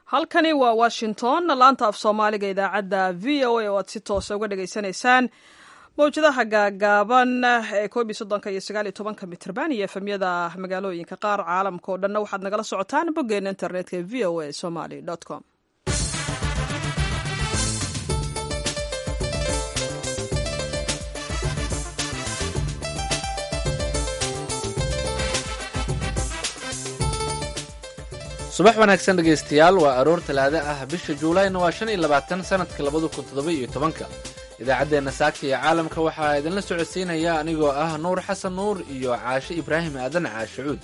halkani waa washington laanta af soomaaliga idaacadda v o a oo aad si toosa uga dhagaysanaysaan mawjadaha gaagaaban ee koob iyo soddonka iyo sagaal iyo tobanka mitrban iyo efemyada magaalooyinka qaar caalamka oo dhanna waxaad nagala socotaan boggeena internetka v o a somaly com subax wanaagsan dhegaystayaal waa aroor talaado ah bisha juulayna waa shan iyo labaatan sanadka labada kun toddoba iyo tobanka idaacaddeenna saaka iyo caalamka waxaa idinla socodsiinaya anigoo ah nuur xasan nuur iyo caashe ibraahim aadan caashacuud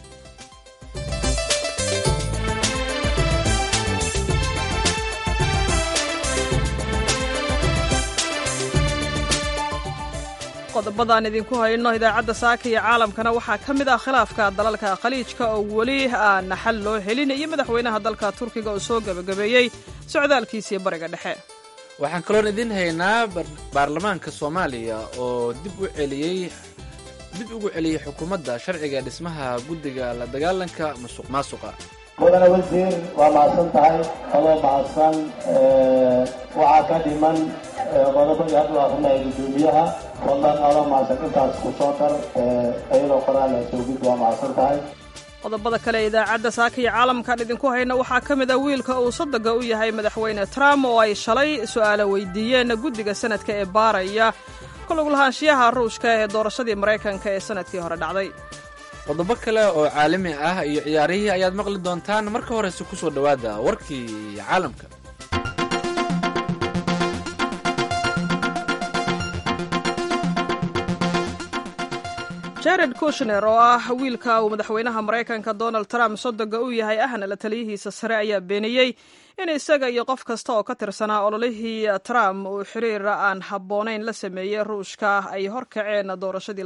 qodobadaan idinku hayno idaacadda saaka iyo caalamkana waxaa ka mid ah khilaafka dalalka khaliijka oo weli aan xal loo helin iyo madaxweynaha dalka turkiga oo soo gebagabeeyey socdaalkiisii bariga dhexe waxaan kaloon idiin haynaa baarlamaanka soomaaliya oo dib u celiyey dib ugu celiyey xukuumadda sharciga dhismaha guddiga la dagaalanka musuq maasuqa mudane wasiir waa mahadsan tahay adoo mahadsan waxaa ka dhiman qodobadii haddu akrinaya guddoomiyaha fadlan adoo mahadsan intaas ku soo dar iyadoo qoraal soogid waa mahadsan tahay qodobada kale ee idaacadda saaka iyo caalamkan idinku hayna waxaa ka mid a wiilka uu sodogga u yahay madaxweyne trump oo ay shalay su'aalo weydiiyeen guddiga sanadka ee baaraya kulug lahaanshiyaha ruushka ee doorashadii maraykanka ee sanadkii hore dhacday qodobo kale oo caalami ah iyo ciyaarihii ayaad maqli doontaan marka horese ku soo dhowaada warkii caalamka jared kushner oo ah wiilka uu madaxweynaha maraykanka donald trump sodogga u yahay ahna la taliyihiisa sare ayaa beeniyey in isaga iyo qof kasta oo ka tirsanaa ololihii trump uu xiriir aan habboonayn la sameeyey ruushka ay horkaceen doorashadii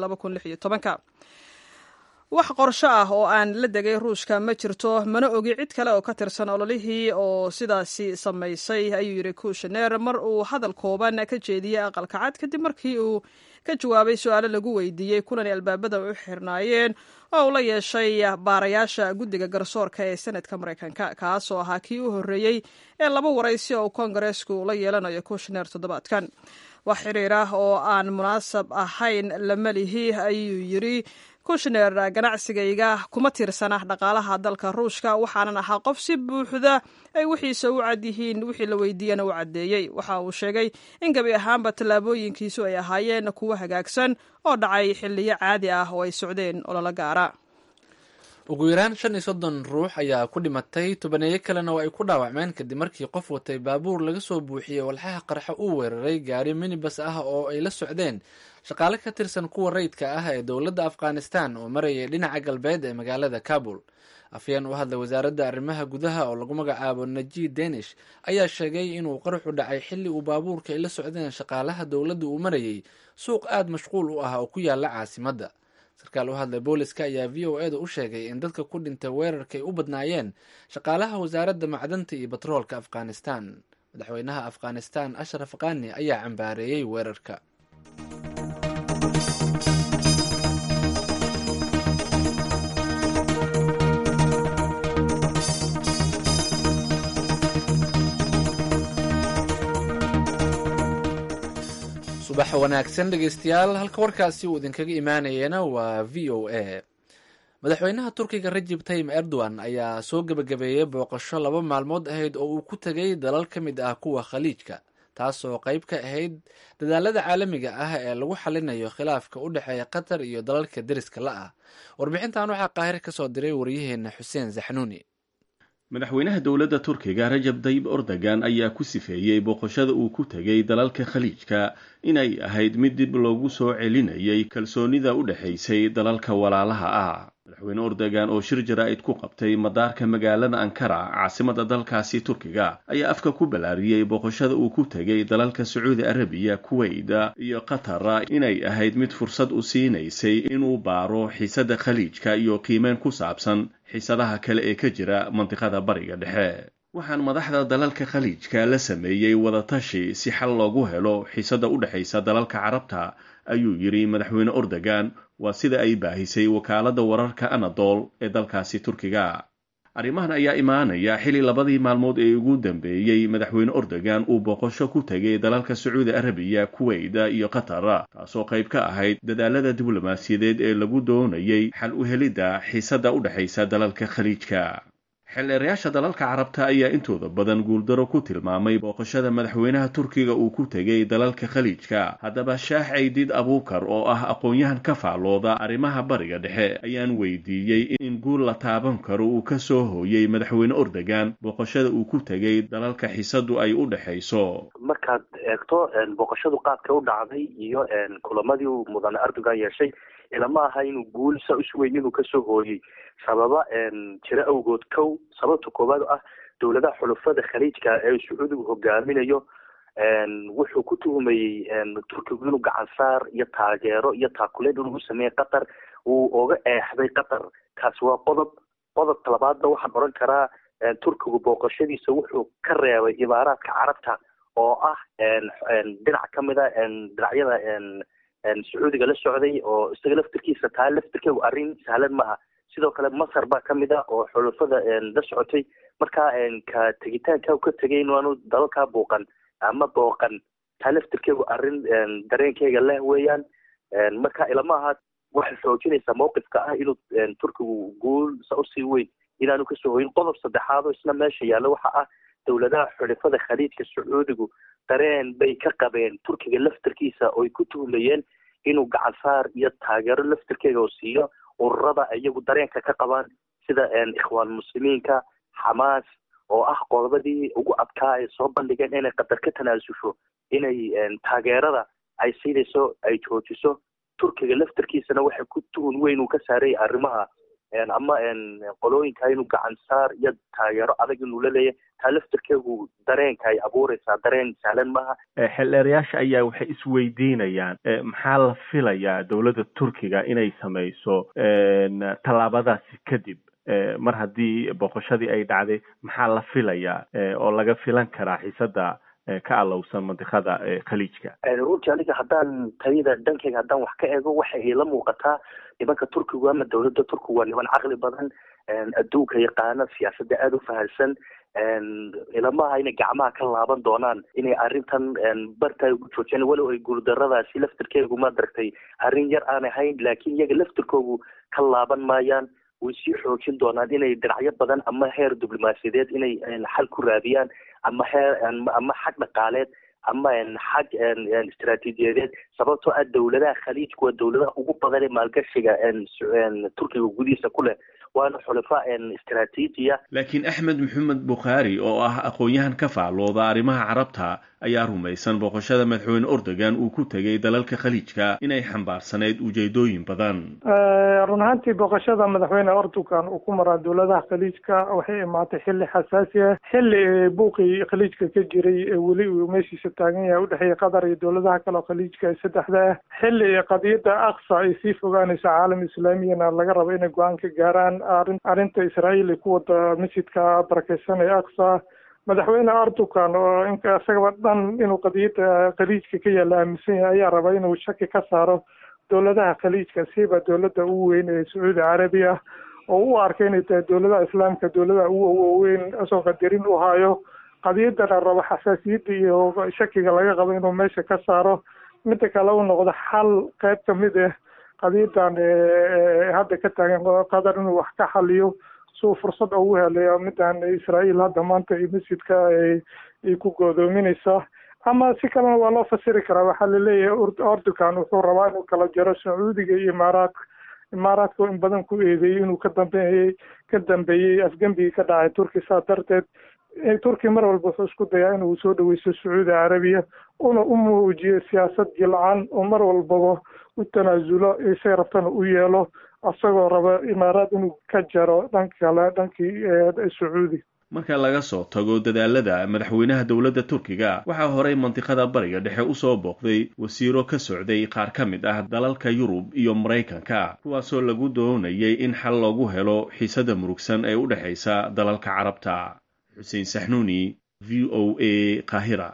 wax qorsho ah oo aan la degay ruushka ma jirto mana ogi cid kale oo ka tirsan ololihii oo sidaasi samaysay ayuu yidhi kushner mar uu hadal kooban ka jeediyey aqalka cad kadib markii uu ka jawaabay su-aalo lagu weydiiyey kulan albaabada u xirnaayeen oo uu la yeeshay baarayaasha guddiga garsoorka ee senadka maraykanka kaasoo ahaa kii u horreeyey ee laba waraysi oo kongareesku la yeelanayo kushner toddobaadkan wax xiriir ah oo aan munaasab ahayn lama lihi ayuu yidhi kushner ganacsigayga kuma tirsana dhaqaalaha dalka ruushka waxaanan ahaa qof si buuxda ay wixiisa u cad yihiin wixii la weydiiyana u caddeeyey waxa uu sheegay in gebi ahaanba tallaabooyinkiisu ay ahaayeen kuwo hagaagsan oo dhacay xilliyo caadi ah oo ay socdeen ololo gaara ugu yaraan shan iyo soddon ruux ayaa ku dhimatay tobaneeyo kalena oo ay ku dhaawacmeen kadib markii qof watay baabuur laga soo buuxiyey walxaha qarxa uu weeraray gaari minibas ah oo ay la socdeen shaqaale ka tirsan kuwa rayidka ah ee dowladda afghanistan oo marayay dhinaca galbeed ee magaalada kabul afyeen u hadlay wasaaradda arrimaha gudaha oo lagu magacaabo najid danish ayaa sheegay inuu qaraxu dhacay xilli uu baabuurka ay la socdeen shaqaalaha dowladda uu marayay suuq aada mashquul u ah oo ku yaala caasimadda sarkaal u hadlay booliska ayaa v o eda u sheegay in dadka ku dhintay weerarka ay u badnaayeen shaqaalaha wasaaradda macdanta iyo batroolka afghanistan madaxweynaha afghanistan ashraf qani ayaa cambaareeyey weerarka subax wanaagsan dhegeystayaal halka warkaasi uu idinkaga imaanayena waa v o a madaxweynaha turkiga rajib tayim erdogan ayaa soo gebagabeeyey booqasho laba maalmood ahayd oo uu ku tegay dalal ka mid ah kuwa khaliijka taasoo qayb ka ahayd dadaalada caalamiga ah ee lagu xalinayo khilaafka u dhexeeya qatar iyo dalalka deriska la ah warbixintan waxaa qaahir ka soo diray waryaheena xuseen zaxnuuni madaxweynaha dowladda turkiga rajab dayib ordogan ayaa ku sifeeyey booqashada uu ku tegay dalalka khaliijka inay ahayd mid dib loogu soo celinayay kalsoonida u dhexaysay dalalka walaalaha ah madaxweyne ordogan oo shir jaraa'id ku qabtay madaarka magaalada ankara caasimada dalkaasi turkiga ayaa afka ku ballaariyey booqashada uu ku tegay dalalka sacuudi arabiya kuweyda iyo qatar inay ahayd mid fursad u siinaysay inuu baaro xiisadda khaliijka iyo qiimeyn ku saabsan xiisadaha kale ee ka jira mandiqada bariga dhexe waxaan madaxda dalalka khaliijka la sameeyey wadatashi si xal loogu helo xiisadda u dhexaysa dalalka carabta ayuu yidhi madaxweyne ordogan waa sida ay baahisay wakaaladda wararka anadol ee dalkaasi turkiga arrimahan ayaa imaanaya xili labadii maalmood ee ugu dambeeyey madaxweyne ordogan uu booqasho ku tegay dalalka sacuudi arabiya kuweyda iyo qatar taasoo qayb ka ahayd dadaalada diblomaasiyadeed ee lagu doonayay xal u helidda xiisadda u dhexaysa dalalka khaliijka xildheerayaasha dalalka carabta ayaa intooda badan guuldaro ku tilmaamay booqashada madaxweynaha turkiga uu ku tegay dalalka khaliijka haddaba shaax caydiid abuukar oo ah aqoon-yahan ka faallooda arrimaha bariga dhexe ayaan weydiiyey in guul la taaban karo uu ka soo hooyey madaxweyne ordogan booqashada uu ku tegay dalalka xiisadu ay u dhexayso markaad eegto booqashadu qaabka u dhacday iyo kulamadii uu mudane erdogan yeeshay ilama aha inuu guul sa usweyn inuu kasoo hooyey sababa jiro awgood kow sababta koowaad ah dowladaha xulufada khaliijka ee sacuudigu hogaaminayo wuxuu ku tuhumayey turkigu inuu gacansaar iyo taageero iyo taakuleyn inuu sameeyey qatar wuu oga eexday qatar kaasi waa qodob qodobka labaadna waxaan oran karaa turkigu booqashadiisa wuxuu ka reebay imaaraadka carabta oo ah dhinac kamid a dhinacyada sacuudiga la socday oo isaga laftirkiisa taa laftirkeegu arrin sahlan maaha sidoo kale masar baa kamid ah oo xulufada la socotay marka ka tegitaanka ka tegay inaanu dalalkaa buuqan ama booqan taa laftirkeegu arrin dareenkeyga leh weeyaan marka ilama aha waxay xoojinaysaa mawqifka ah inuu turkigu guul sa usii weyn inaanu kasoo hoyin qodob saddexaad oo isna meesha yaalla waxa ah dowladaha xulifada khaliijka sacuudigu dareen bay ka qabeen turkiga laftirkiisa ooy ku tuhmayeen inuu gacansaar iyo taageero laftirkeega oo siiyo ururada iyagu dareenka ka qabaan sida ikhwaan muslimiinka xamaas oo ah qodobadii ugu adkaa ay soo bandhigeen inay qatar ka tanaasusho inay taageerada ay siinayso ay joojiso turkiga laftirkiisana waxay ku tuhun weyn uu ka saarayay arrimaha ama qolooyinka inuu gacansaar iyo taageero adag inuu la leeyahy taa laftirkeegu dareenka ay abuureysaa dareen sahlan maaha xildheerayaasha ayaa waxay isweydiinayaan maxaa la filayaa dowladda turkiga inay sameyso tallaabadaasi kadib mar haddii boqoshadii ay dhacday maxaa la filayaa oo laga filan karaa xiisada ka alowsan mandiqada khaliijka runtii aniga haddaan tayada dhankeyga haddaan wax ka eego waxay ila muuqataa nimanka turkigu ama dowladda turkigu waa niman caqli badan adduunka yaqaana siyaasadda aada u fahansan ilamaha inay gacmaha ka laaban doonaan inay arrintan barta ugu joojiyaan walow ay guuldaradaasi laftirkeegu ma daragtay arrin yar aan ahayn laakiin iyaga laftirkoogu ka laaban maayaan way sii xoojin doonaan inay dhinacyo badan ama heer diblomaasiyadeed inay xal ku raadiyaan ama heer ama xag dhaqaaleed ama xag istaraatiijiyadeed sababtoo ah dowladaha khaliijku waa dowladaha ugu badan ee maalgashiga turkiga gudihiisa ku leh waana xulafa istaraatiijiya laakiin axmed maxamed bukhaari oo ah aqoon-yahan ka faallooda arrimaha carabta ayaa rumaysan booqashada madaxweyne ordogan uu ku tegay dalalka khaliijka inay xambaarsanayd ujeedooyin badan run ahaantii booqashada madaxweyne ordogan uu ku maraa dowladaha khaliijka waxay imaatay xilli xasaasi ah xilli buuqii khaliijka ka jiray weli uu meeshiisa taagan yahay udhexeeya qatar iyo dowladaha kale oo khaliijka ee saddexda ah xilli qadiyadda aqsa ay sii fogaanayso caalam islaamiyana laga rabo inay go-aan ka gaaraan arin arrinta israa'iil ay ku wada masjidka barakeysan ee aqsa madaxweyne erdogan oo inka isagaba dhan inuu qadiyadda khaliijka ka yaalla aaminsan yahay ayaa raba inuu shaki ka saaro dowladaha khaliijka siiba dowladda ugu weyn ee sacuudi carabiya oo u arkay inay tahay dowladaha islaamka dowladaha ugu waaweyn asoo qadarin u hayo qadiyadana rabo xasaasiyadda iyo shakiga laga qabo inuu meesha ka saaro midda kale u noqdo xal qayb kamid ah qadiyadan hadda ka taagan qatar inuu wax ka xaliyo suu fursad ugu helayo midan israa'iil hadda maanta iyo masjidka ay ku goodoominaysa ama si kalena waa loo fasiri karaa waxaa laleeyahay ordogan wuxuu rabaa inuu kala jaro sacuudiga iyo imaaraadka imaaraadka in badan ku eedeeyey inuu ka dambeeyey ka dambeeyey afgembigii ka dhacay turki saa darteed turki mar walba wuxuu isku dayaa inuu soo dhaweysto sacuudi carabiya una u muujiyo siyaasad jilcan oo mar walbaba u tanaasulo isay rabtana u yeelo isagoo raba imaaraad inuu ka jaro dhanka kale dhankii sacuudi marka laga soo tago dadaalada madaxweynaha dowladda turkiga waxaa horey mandiqada bariga dhexe usoo booqday wasiiro ka socday qaar ka mid ah dalalka yurub iyo maraykanka kuwaasoo lagu doonayay in xal loogu helo xiisada murugsan ee u dhexaysa dalalka carabta xuseen saxnuuni v o a qaahira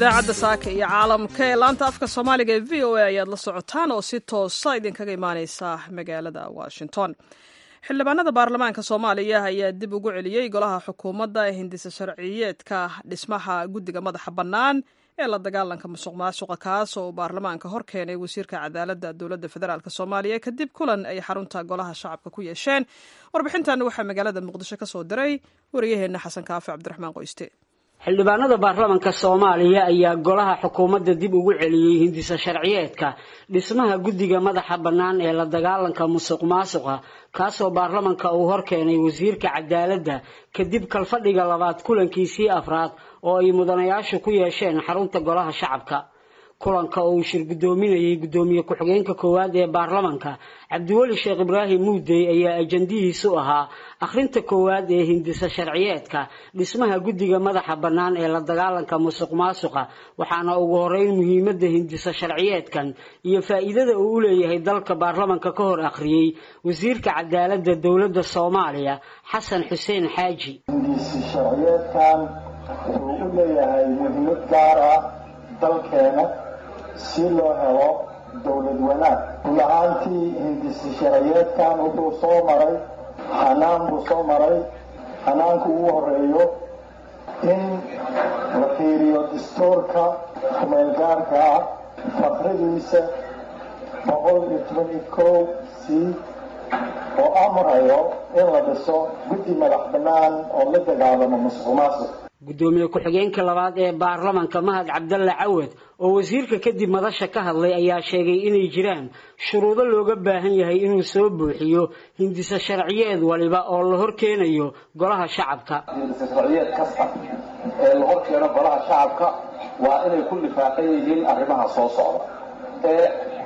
idaacadda saaka iyo caalamka ee laanta afka soomaaliga ee v o a ayaad la socotaan oo si toosa idinkaga imaaneysa magaalada washington xildhibaanada baarlamaanka soomaaliya ayaa dib ugu celiyey golaha xukuumadda ee hindisa sharciyeedka dhismaha guddiga madaxa bannaan ee la dagaalanka musuq maasuqa kaas oo uu baarlamaanka hor keenay wasiirka cadaaladda dowladda federaalk soomaaliya kadib kulan ay xarunta golaha shacabka ku yeesheen warbixintan waxaa magaalada muqdisho ka soo diray wariyaheenna xasan kaafi cabdiraxmaan qoyste xildhibaanada baarlamanka soomaaliya ayaa golaha xukuumadda dib ugu celiyey hindisa sharciyeedka dhismaha guddiga madaxa bannaan ee la dagaalanka musuq maasuqa kaasoo baarlamanka uu hor keenay wasiirka cadaaladda kadib kalfadhiga labaad kulankiisii afraad oo ay mudanayaashu ku yeesheen xarunta golaha shacabka kulanka oo uu shir guddoominayay guddoomiye ku-xigeenka koowaad ee baarlamanka cabdiweli sheekh ibraahim muudey ayaa ajandihiisu ahaa akhrinta koowaad ee hindisa sharciyeedka dhismaha guddiga madaxa bannaan ee la dagaalanka musuq maasuqa waxaana ugu horeyn muhiimadda hindisa sharciyeedkan iyo faa'iidada uu u leeyahay dalka baarlamanka ka hor akhriyey wasiirka cadaaladda dowladda soomaaliya xasan xuseen xaaji hindisi sharciyeedkan wuxuu u leeyahay muhiimad gaar ah dalkeena si loo helo dowlad wanaag rulahaantii hindisi sharciyeedkan wuxuu soo maray xanaan buu soo maray xanaanku ugu horeeyo in la fiiriyo dastuurka kumeelgaarka ah fakradiisa boqol iyo toban iyo kow c oo amrayo in la dhiso guddi madax bannaan oo la dagaalamo musuq maasuq guddoomiye ku-xigeenka labaad ee baarlamanka mahad cabdalle cawad oo wasiirka kadib madasha ka hadlay ayaa sheegay inay jiraan shuruudo looga baahan yahay inuu soo buuxiyo hindisa sharciyeed waliba oo la hor keenayo golaha shacabka hindisa sharciyeed kasta ee la hor keeno golaha shacabka waa inay ku lifaaqan yihiin arrimaha soo socda ee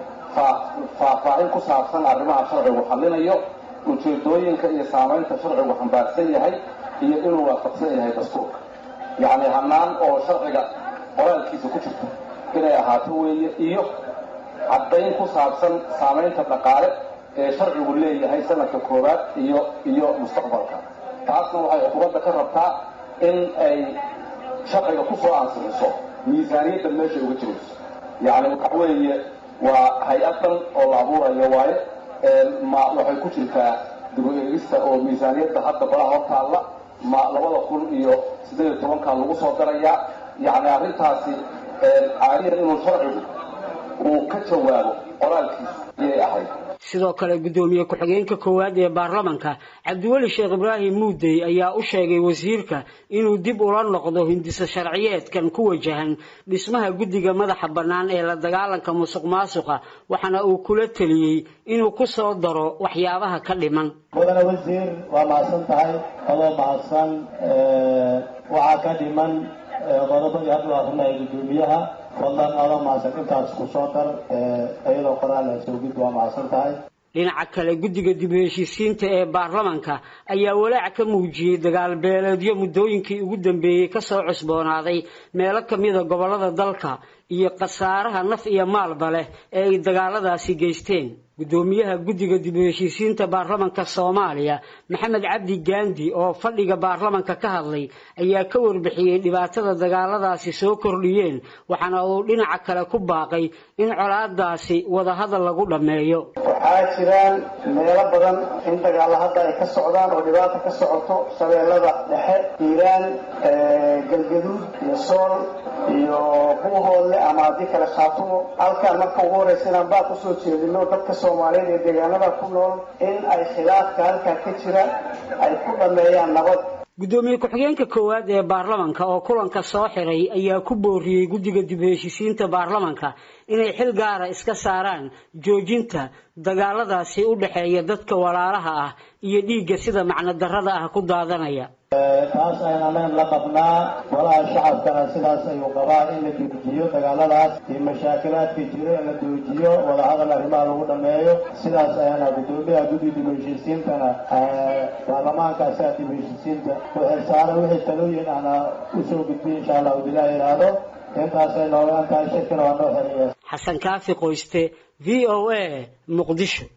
faahfaahin ku saabsan arrimaha sharcigu xallinayo ujeedooyinka iyo saamaynta sharcigu xambaarsan yahay iyo inuu waafaqsan yahay dastuurka yacni hannaan oo sharciga qoraalkiisa ku jirta inay ahaato weeye iyo caddayn ku saabsan saamaynta dhaqaale ee sharcigu leeyahay sanadka koowaad iyo iyo mustaqbalka taasna waxay xukuumadda ka rabtaa in ay sharciga ku soo ansixiso miisaaniyadda meesha uga jirayso yacni waxa weeye waa hay-adan oo la abuurayo waaye ma waxay ku jirtaa dib u eegista oo miisaaniyadda hadda golaha hortaalla ma labada kun iyo siddeed iyo tobanka lagu soo darayaa yacni arrintaasi caaliyan inuu sharcigu uu ka jawaabo qoraalkiisu ayay ahayd sidoo kale guddoomiye ku-xigeenka koowaad ee baarlamanka cabdiweli sheekh ibraahim muudey ayaa u sheegay wasiirka inuu dib ula noqdo hindisa sharciyeedkan ku wajahan dhismaha guddiga madaxa bannaan ee la dagaalanka musuq maasuqa waxaana uu kula teliyey inuu ku soo daro waxyaabaha ka dhiman mudane wasiir waa mahadsan tahay adoo mahadsan waxaa ka dhiman qodobadii hadda u akrinaya guddoomiyaha fadlan adoo mahadsan intaas ku soo dar iyadoo qoraal ah soo gud waa mahadsan tahay dhinaca kale guddiga dib u heshiisiinta ee baarlamanka ayaa walaac ka muujiyey dagaal beeleedyo muddooyinkii ugu dambeeyey kasoo cusboonaaday meelo kamida gobollada dalka iyo khasaaraha naf iyo maalba leh ee ay dagaaladaasi geysteen guddoomiyaha guddiga dib u heshiisiinta baarlamanka soomaaliya maxamed cabdi gaandi oo fadhiga baarlamanka ka hadlay ayaa ka warbixiyey dhibaatada dagaaladaasi soo kordhiyeen waxaana uu dhinaca kale ku baaqay in colaadaasi wadahadal lagu dhammeeyo waxaa jiraan meelo badan in dagaalla hadda ay ka socdaan oo dhibaata ka socoto shabeellada dhexe hiiraan galgaduud iyo sool iyo buuhoodle ama haddii kale khaatumo halkaan marka ugu horraysa inaan baa kusoo jeedino dadka soomaaliyeed ee deegaanada ku nool in ay khilaafka halkaa ka jira ay ku dhammeeyaan nabad guddoomiye ku-xigeenka koowaad ee baarlamanka oo kulanka soo xiray ayaa ku booriyey guddiga dib u heshiisiinta baarlamanka inay xil gaara iska saaraan joojinta dagaaladaasi u dhexeeya dadka walaalaha ah iyo dhiigga sida macno darrada ah ku daadanaya taas aynanan la qabnaa golaha shacabkana sidaas ayuu qabaa in la joojiyo dagaaladaas iyo mashaakilaadka jiro in la joojiyo wadahadal arrimaha lagu dhameeyo sidaas ayaana guddoomiyaha guddi dib u heshiisiintana baarlamaanka asaga dib u heshiisiinta waxay saaran wixii talooyin ana usoo gudbiy insha allah udilah yidhaahdo intaasay noogaan tahay shirkina waa noo xiriya xasan kaafi qoyste v o a muqdisho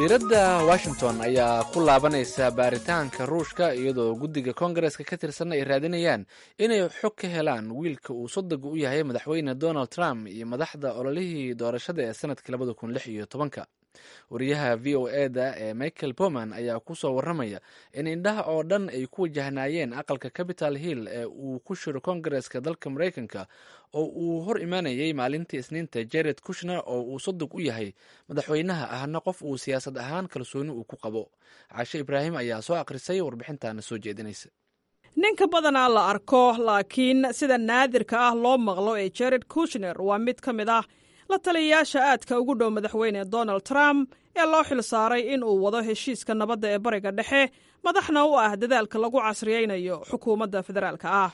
diiradda washington ayaa ku laabanaysa baaritaanka ruushka iyadoo guddiga kongareska ka tirsan ay raadinayaan inay xog ka helaan wiilka uu sodoga u yahay madaxweyne donald trump iyo madaxda ololihii doorashada ee sanadkii labada kun lix iyo tobanka wariyaha v o eda ee michael bowman ayaa ku soo warramaya in indhaha oo dhan ay ku wajahnaayeen aqalka capital hill ee uu ku shiro kongareska dalka maraykanka oo uu hor imaanayay maalintii isniinta jared kushner oo uu sodog u yahay madaxweynaha ahna qof uu siyaasad ahaan kalsooni uu ku qabo cashe ibraahim ayaa soo akhrisay warbixintaana soo jeedinaysa ninka badanaa la arko laakiin sida naadirka ah loo maqlo ee jared kushner waa mid ka mid ah la taliyayaasha aadka ugu dhow madaxweyne donald trump ee loo xil saaray in uu wado heshiiska nabadda ee bariga dhexe madaxna u ah dadaalka lagu casriyaynayo xukuumadda federaalka ah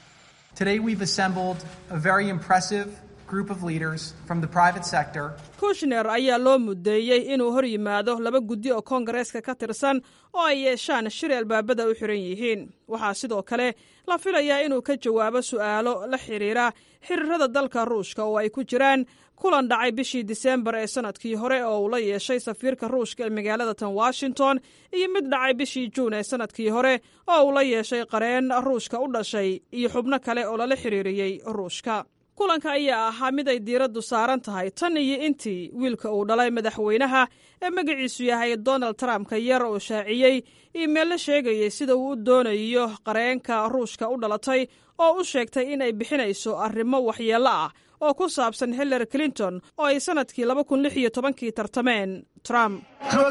kushner ayaa loo mudeeyey inuu hor yimaado laba guddi oo koongareeska ka tirsan oo ay yeeshaan shir albaabada u xiran yihiin waxaa sidoo kale la filayaa inuu ka jawaabo su'aalo la xidhiira xiriirada dalka ruushka oo ay ku jiraan kulan dhacay bishii diseembar ee sanadkii hore oo uu la yeeshay safiirka ruushka ee magaalada tan washington iyo mid dhacay bishii juun ee sanadkii hore oo uu la yeeshay qareen ruushka u dhashay iyo xubno kale oo lala xiriiriyey ruushka kulanka ayaa ahaa mid ay diiraddu saaran tahay tan iyo intii wiilka uu dhalay madaxweynaha ee magaciisu yahay donald trump ka yar oo shaaciyey iimeella sheegayay sida uu u doonayo qareenka ruushka u dhalatay oo u sheegtay in ay bixinayso arrimo waxyeello ah oo ku saabsan hillary clinton oo ay sannadkii laba kun lix iyo tobankii tartameen trump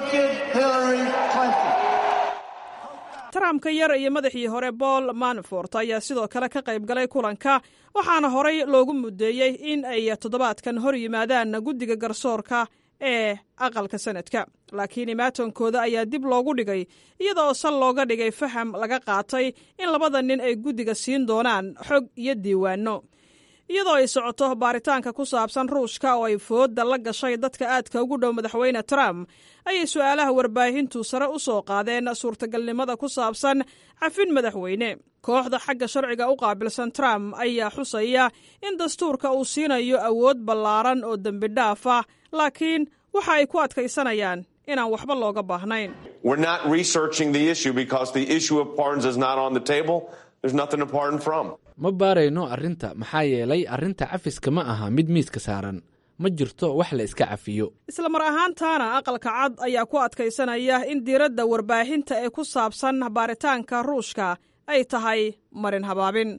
trump ka yar iyo madaxii hore paul manafort ayaa sidoo kale ka qayb galay kulanka waxaana horay loogu mudeeyey in ay toddobaadkan hor yimaadaan guddiga garsoorka ee aqalka sanadka laakiin imaatonkooda ayaa dib loogu dhigay iyadoo sal looga dhigay faham laga qaatay in labada nin ay guddiga siin doonaan xog iyo diiwaanno iyadoo ay socoto baaritaanka ku saabsan ruushka oo ay foodda la gashay dadka aadka ugu dhow madaxweyne trump ayay su'aalaha warbaahintu sare u soo qaadeen suurtagalnimada ku saabsan cafin madaxweyne kooxda xagga sharciga u qaabilsan trump ayaa xusaya in dastuurka uu siinayo awood ballaaran oo dembi dhaaf ah laakiin waxa ay ku adkaysanayaan inaan waxba looga baahnayn ma baarayno arrinta maxaa yeelay arrinta cafiska ma aha mid miiska saaran ma jirto wax la iska cafiyo isla mar ahaantaana aqalka cad ayaa ku adkaysanaya in diiradda warbaahinta ee ku saabsan baaritaanka ruushka ay tahay marin habaabin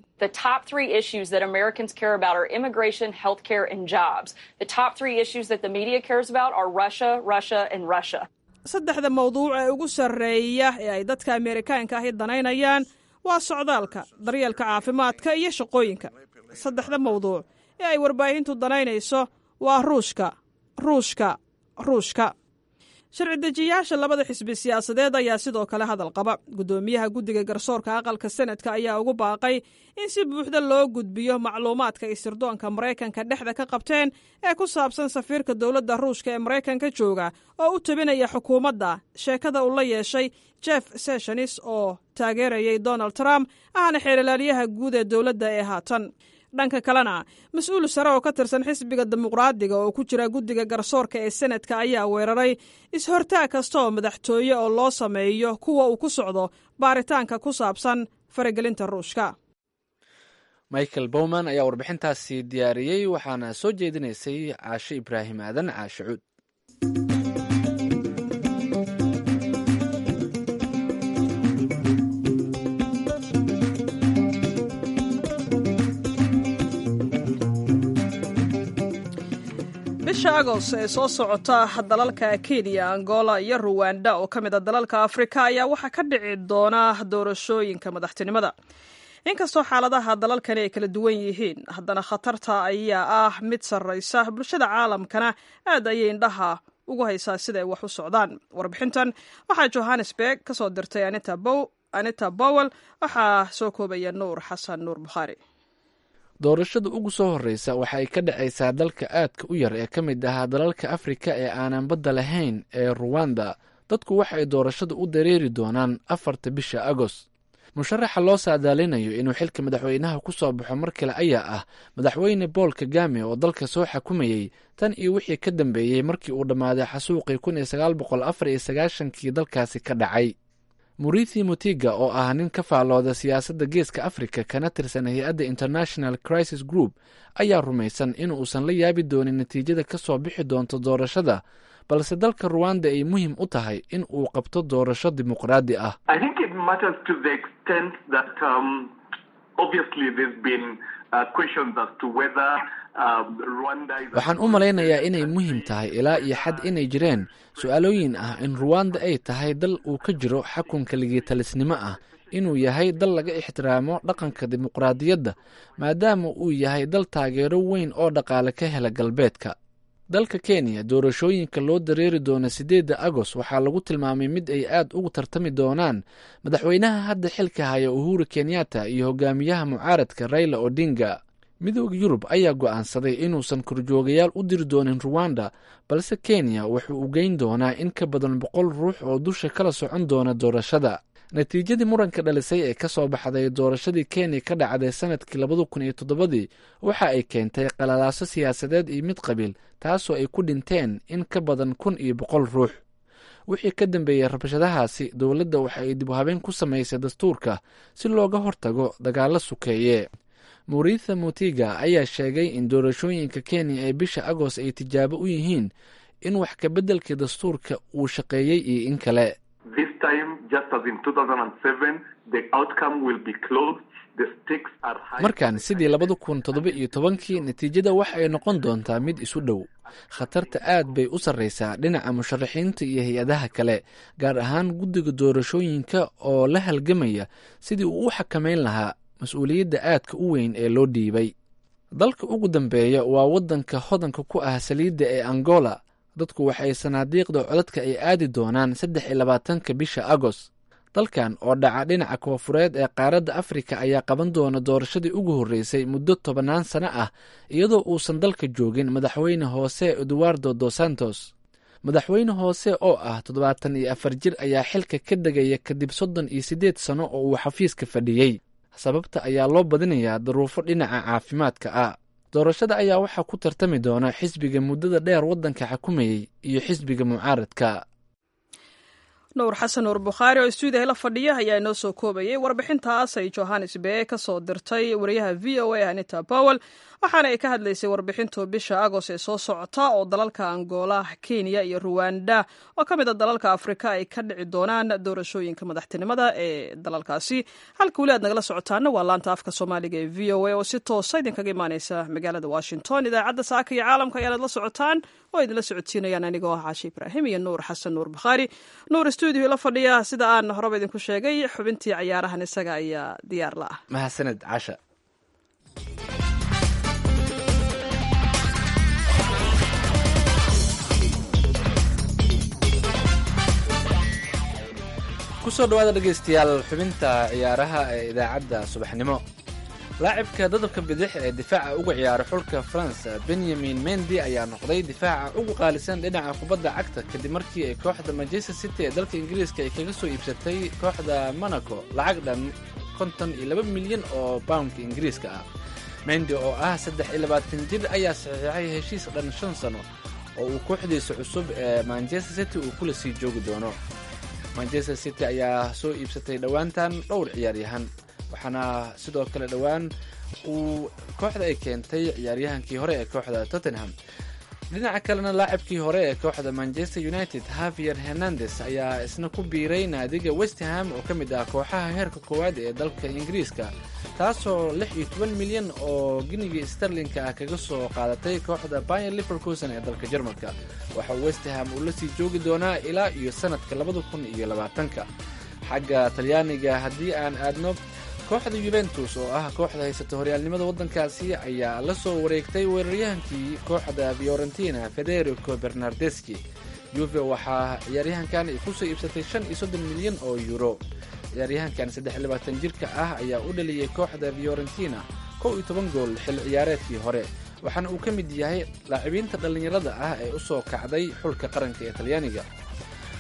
saddexda mawduuc ee ugu sarreeya ee ay dadka ameerikaanka ahi danaynayaan waa socdaalka daryeelka caafimaadka iyo shaqooyinka saddexda mawduuc ee ay warbaahintu danaynayso waa ruushka ruushka ruushka sharci dejiyaasha labada xisbi siyaasadeed ayaa sidoo kale hadal qaba guddoomiyaha guddiga garsoorka aqalka senadka ayaa ugu baaqay in si buuxda loo gudbiyo macluumaadka ay sirdoonka maraykanka dhexda ka qabteen ee ku saabsan safiirka dowladda ruushka ee maraykanka jooga oo u tabinaya xukuumadda sheekada uu la yeeshay jeff sessionis oo taageerayay donald trump ahna xeelilaalyaha guud ee dowladda ee haatan dhanka kalena mas-uul sare oo ka tirsan xisbiga dimuqraadiga oo ku jira guddiga garsoorka ee senadka ayaa weeraray is-hortaag kasta oo madaxtooye oo loo sameeyo kuwa uu ku socdo baaritaanka ku saabsan faragelinta ruushka michael bowman ayaa warbixintaasi diyaariyey waxaana soo jeedinaysay caashe ibraahim aadan caashe cuud bisha agost ee soo socota dalalka kenya angola iyo ruwanda oo ka mid a dalalka afrika ayaa waxaa ka dhici doona doorashooyinka madaxtinimada inkastoo xaaladaha dalalkani ay kala duwan yihiin haddana khatarta ayaa ah mid sarraysa bulshada caalamkana aad ayay indhaha ugu haysaa sida ay wax u socdaan warbixintan waxaa johannesburg ka soo dirtay anita bowel waxaa soo koobaya nuur xasan nuur bukhaari doorashada ugu soo horreysa waxa ay ka dhacaysaa dalka aadka u yar ee ka mid ahaa dalalka afrika ee aanan badda lahayn ee ruwanda dadku waxa ay doorashada u dareeri doonaan afarta bisha agost musharaxa loo saadaalinayo inuu xilka madaxweynaha ku soo baxo mar kale ayaa ah madaxweyne bool kagame oo dalka soo xakumayey tan iyo wixii ka dambeeyey markii uu dhammaaday xasuuqii kun iyo sagaal boqol afar iyo sagaashankii dalkaasi ka dhacay murithi mutiga oo ah nin ka faallooda siyaasadda geeska africa kana tirsan hay-adda international crisis group ayaa rumaysan in uusan la yaabi doonin natiijada ka soo bixi doonto doorashada balse dalka ruwanda ay muhiim u tahay in uu qabto doorasho dimuqraadi ah waxaan u malaynayaa inay muhiim tahay ilaa iyo xad inay jireen su-aalooyin ah in ruwanda ay tahay dal uu ka jiro xakunka ligitalisnimo ah inuu yahay dal laga ixtiraamo dhaqanka dimuqraadiyadda maadaama uu yahay dal taageero weyn oo dhaqaale ka hela galbeedka dalka kenya doorashooyinka loo dareeri doono siddeedda agoost waxaa lagu tilmaamay mid ay aad ugu tartami doonaan madaxweynaha hadda xilka haya uhuru kenyatta iyo hogaamiyaha mucaaradka raila odinga midooda yurub ayaa go'aansaday inuusan korjoogayaal u diri doonin ruwanda balse kenya wuxuu u geyn doonaa in ka badan boqol ruux oo dusha kala socon doona doorashada natiijadii muranka dhalisay ee ka soo baxday doorashadii kenya ka dhacday sanadkii labada kun iyo toddobadii waxa ay keentay qalalaaso siyaasadeed iyo mid qabiil taasoo ay ku dhinteen in ka badan kun iyo boqol ruux wixii ka dambeeyey rabshadahaasi dowladda waxa ay dib u habeen ku samaysay dastuurka si looga hortago dagaalo sukeeye muritha mutiga ayaa sheegay in doorashooyinka kenya ee bisha agost ay tijaabo u yihiin in wax kabeddelkii dastuurka uu shaqeeyey iyo in kale markan sidii labada kun toddoba iyo tobankii natiijada waxa ay noqon doontaa mid isu dhow khatarta aad bay u sarreysaa dhinaca musharaxiinta iyo hay-adaha kale gaar ahaan guddiga doorashooyinka oo la halgamaya sidii uu u xakameyn lahaa mas-uuliyadda aadka u weyn ee loo dhiibay dalka ugu dambeeya waa waddanka hodanka ku ah saliidda ee angola dadku waxay sanaadiiqda codadka ay aadi doonaan saddex iyo labaatanka bisha agost dalkan oo dhaca dhinaca koofureed ee qaaradda afrika ayaa qaban doona doorashadii ugu horreysay muddo tobannaan sano ah iyadoo uusan dalka joogin madaxweyne hoose eduardo dos santos madaxweyne hoose oo ah toddobaatan iyo afar jir ayaa xilka ka degaya kadib soddon iyo siddeed sano oo uu xafiiska fadhiyey sababta ayaa loo badinayaa daruufo dhinaca caafimaadka ah doorashada ayaa waxaa ku tartami doona xisbiga muddada dheer waddanka xakumayey iyo xisbiga mucaaradka nuur xasan nuur bukhaari oo istuudiyaha la fadhiya ayaa inoo soo koobayay warbixintaas ay johannes bee ka soo dirtay wariyaha v o a anita powell waxaana ay ka hadlaysay warbixintu bisha agost ee soo socota oo dalalka angola kenya iyo ruwanda oo ka mid a dalalka afrika ay ka dhici doonaan doorashooyinka madaxtinimada ee dalalkaasi halka weli aad nagala socotaana waa laanta afka soomaaliga ee v o a oo si toosa idinkaga imaaneysa magaalada washington idaacadda saaka iyo caalamka ayaanad la socotaan oo idinla socodsiinayaan anigoo ah caashi ibraahim iyo nuur xasan nuur bukhaari nuur stuudio la fadhiya sida aan horeba idinku sheegay xubintii cayaarahan isaga ayaa diyaar la ah mahadsaned casha kusoo dhawaada dhegaystayaal xubinta ciyaaraha ee idaacadda subaxnimo laacibka dadabka bidix ee difaaca uga ciyaara xulka faransa benyamin mendi ayaa noqday difaaca ugu qaalisan dhinaca kubadda cagta kadib markii ay kooxda manchester city ee dalka ingiriiska ay kaga soo iibsatay kooxda monaco lacag dhan konton iyo laba milyan oo poundka ingiriiska ah mendi oo ah saddex iyo labaatan jir ayaa saxiixay heshiis dhan shan sano oo uu kooxdiisa cusub ee manchester city uu kula sii joogi doono manchester city ayaa soo iibsatay dhowaantan dhowr ciyaaryahan waxaana sidoo kale dhowaan uu kooxda ay keentay ciyaaryahankii hore ee kooxda tottenham dhinaca kalena laacibkii hore ee kooxda manchester united havier hernandes ayaa isna ku biiray naadiga westham oo ka mid ah kooxaha heerka koowaad ee dalka ingiriiska taasoo lix iyo toban milyan oo ginigii starlinka ah kaga soo qaadatay kooxda bayan liverkusen ee dalka jarmalka waxa uu westham uu la sii joogi doonaa ilaa iyo sanadka labada kun iyo labaatanka xagga talyaaniga haddii aan aadno kooxda yuventus oo ah kooxda haysata horyaalnimada waddankaasi ayaa la soo wareegtay weeraryahankii kooxda fiorentina federico bernardeski yuve waxaa ciyaaryahankan ay kusoo iibsatay shan iyo soddon milyan oo euro ciyaaryahankan saddex iyo labaatan jirka ah ayaa u dhaliyey kooxda fiorentina kow iyo toban gool xil ciyaareedkii hore waxaana uu ka mid yahay laacibiinta dhallinyarada ah ee u soo kacday xulka qaranka ee talyaaniga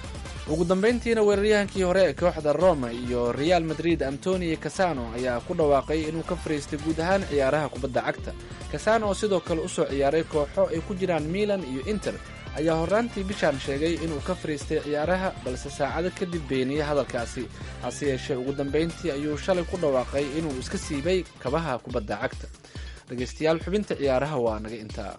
ugu dambeyntiina weeraryahankii hore ee kooxda roma iyo real madrid antonio casano ayaa ku dhawaaqay inuu ka fariistay guud ahaan ciyaaraha kubadda cagta casano oo sidoo kale usoo ciyaaray kooxo ay ku jiraan milan iyo inter ayaa horraantii bishaan sheegay inuu ka fariistay ciyaaraha balse saacado kadib beeniyey hadalkaasi hase yeeshee ugu dambeyntii ayuu shalay ku dhawaaqay inuu iska siibay kabaha kubadda cagta dhegaystayaal xubinta ciyaaraha waa naga intaa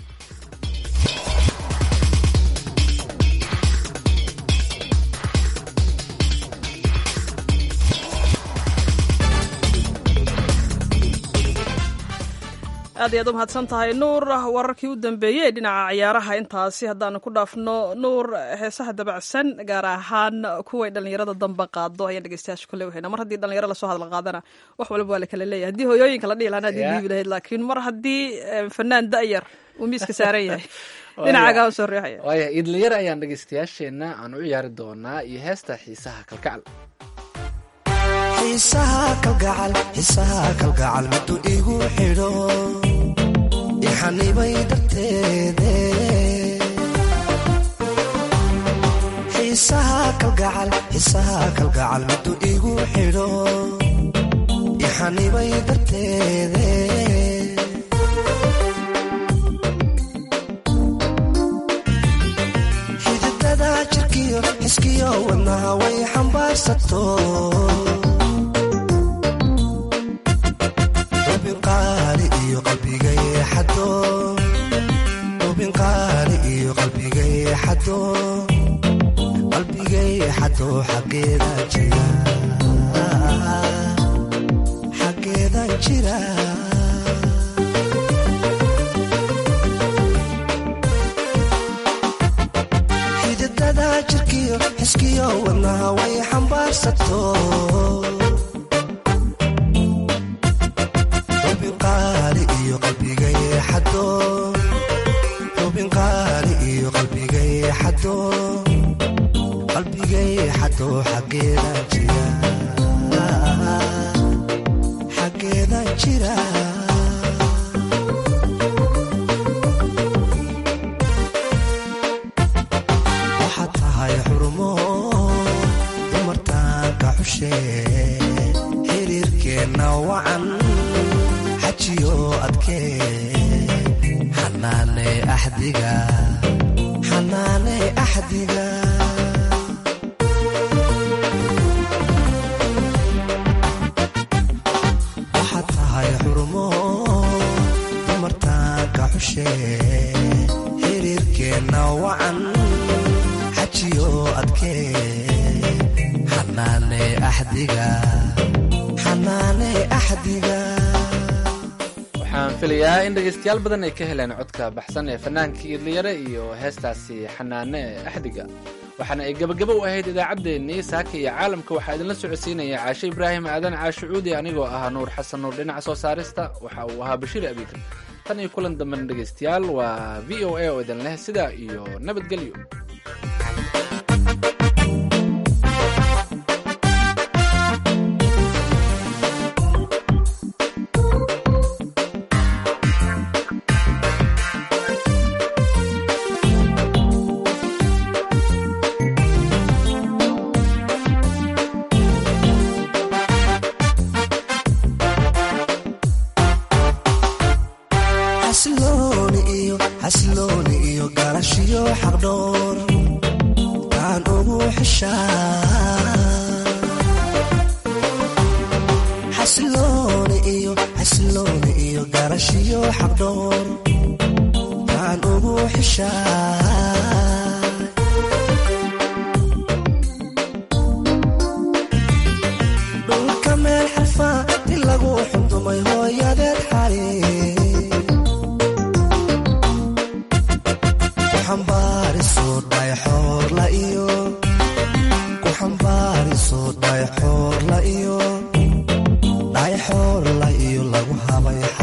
aad iyaad u mahadsan tahay nuur wararkii u dambeeyey ee dhinaca ciyaaraha intaasi haddaanu ku dhaafno nuur heesaha dabacsan gaar ahaan kuway dhallinyarada damba qaado ayaan dhegeystayaasha kule wahayna mar haddii dhalinyaro lasoo hadal qaadana wax waliba waa la kala leeyahay haddii hooyooyinka la dhihi lahaan haddii dhiibi lahayd laakiin mar haddii fanaan da'yar uu miiska saaran yahay dhinacaagaa soo riixaya waaya idlayar ayaan dhegaystayaasheenna aan u ciyaari doonaa iyo heesta xiisaha kalkacal xiisaha kalgacal xiisaha kalgacal miduu igu xidho ixanibay darteede xiisaha kalgacal xiisaha kalgacal miduu igu xidho ixanibay darteede xididada jirkiyo xiskiyo wadnaha way xambaarsato ubinqaali iyo qalbigay xado ubinqaali iyo qalbigay xado qalbigay xado xaggeeda jira xaggeedan jira xididada jirkiyo xiskiyo wadnaha way xambaarsato ubinqaali iyo qalbigay xado ubinqaali iyo qalbigay xado qalbigay xado xaggeedan jira xaggeedan jira waxaad tahay xurmo dumartaanka xushe xiriirkeenna wacan xajiyo adkee xanaane axdiga xanaane axdiga waxaad tahay xurmo dumartaanka xushe xiriirkeenna wacan xajiyo adkee xanaane axdiga xanaane axdiga waxaan filayaa in dhegaystayaal badan ay ka heleen codka baxsan ee fannaankii idlayare iyo heestaasi xanaane ee axdiga waxaana ay gebagabo u ahayd idaacaddeenii saaka iyo caalamka waxaa idinla socodsiinaya caashe ibraahim aadan caashe cuudi anigoo ahaa nuur xasan nuur dhinaca soo saarista waxa uu ahaa bashiir abiikar tan iyo kulan dambena dhegaystayaal waa v o a oo idin leh sidaa iyo nabadgelyo xasilooni iyo xasilooni iyo garashiyo xaqdhoor taan ugu xishaa xasilooni iyo xasilooni iyo garashiyo xaqdhoor taan ugu xishaa dhulka meel xarfaa di lagu xundumay hooyadeed xali kuxambaariso dhayxoorla iyo kuxambaariso dhayxoorla iyo dhayxoorla iyo lagu habay